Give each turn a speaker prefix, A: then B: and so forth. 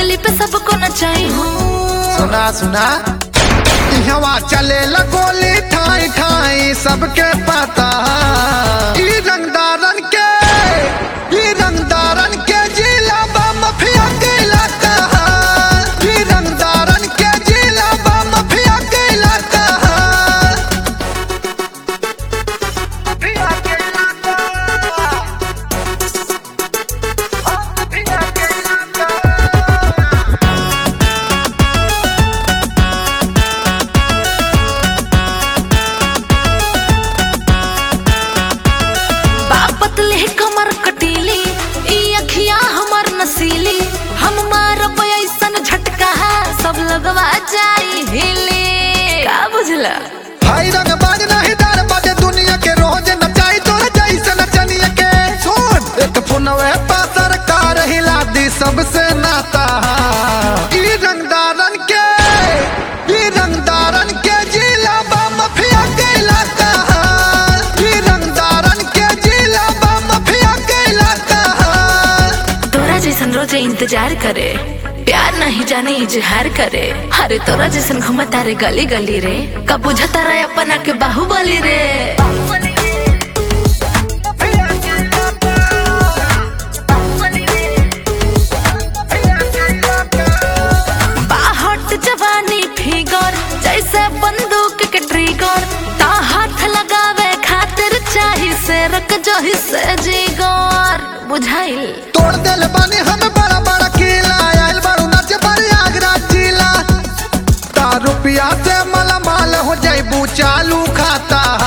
A: गली पे सबको नचाई हूँ
B: सुना सुना हवा चले गोली ठाई ठाई सबके पता ई रंगदारन के ई रंगदारन के जिला बा मफिया के इलाका ई रंगदारन के जिला बा मफिया के इलाका मफिया के इलाका मफिया के इलाका
A: बापतले कमर कटीली ई अखिया हमर नसीली हम मारब ऐसन झटका सब लगवा जाई हिली का बुझला
B: भाई रंग बाज नहीं डर बाजे दुनिया के रोज नचाई तोरे जैसे नचनिया के सुन एक फोनवे पा सरकार हिला दी सबसे नाता ई रंगदारन के ई रंगदारन के जिला बा मफिया के इलाका ई रंगदारन के जिला बा मफिया के इलाका
A: तोरा जैसन रोजे इंतजार करे प्यार नहीं जाने इजहार करे अरे तोरा जैसन घूमता रे गली गली रे कब बुझता रे अपना के बाहुबली रे बाहट जवानी फिगर जैसे बंदूक के ट्रिगर ता हाथ लगावे खातिर चाही से रक जही से जिगर बुझाइल
B: तोड़ दिल बानी हम बड़ा बड़ा किला आयल बारू नाचे बड़ी आगरा जिला ता रुपया से माला माल हो जाइबू चालू खाता